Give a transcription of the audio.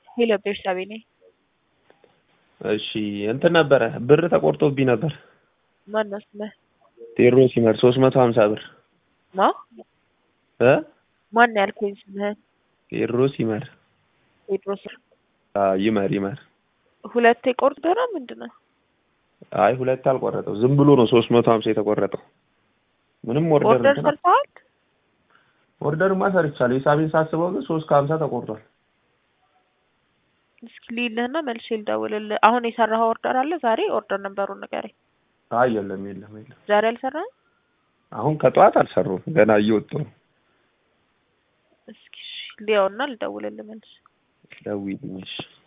ሄሎ ቤርሳቤ ነኝ። እሺ እንትን ነበረ ብር ተቆርጦብኝ ነበር። ማነው ስምህ? ቴዎድሮስ ይመር ሶስት መቶ ሀምሳ ብር ማ እ ማን ያልኩኝ ስምህን? ቴዎድሮስ ይመር ቴድሮስ። አዎ ይመር ይመር። ሁለቴ ቆርጦ ነው ምንድን ነው? አይ ሁለት አልቆረጠው ዝም ብሎ ነው ሶስት መቶ ሀምሳ የተቆረጠው። ምንም ኦርደር ኦርደር እንትን ሰርተዋል? ኦርደርማ ሰርቻለሁ። ሂሳቤን ሳስበው ግን ሶስት ከሀምሳ ተቆርጧል። እስኪ ልይልህና መልሼ ልደውልልህ። አሁን የሰራኸው ኦርደር አለ ዛሬ? ኦርደር ነበሩን ንገረኝ። አይ የለም የለም የለም። ዛሬ አልሰራህም? አሁን ከጠዋት አልሰሩም ገና እየወጡ ነው። እስኪ እሺ፣ ልየውና ልደውልልህ መልሼ። ደውዪልኝ እሺ።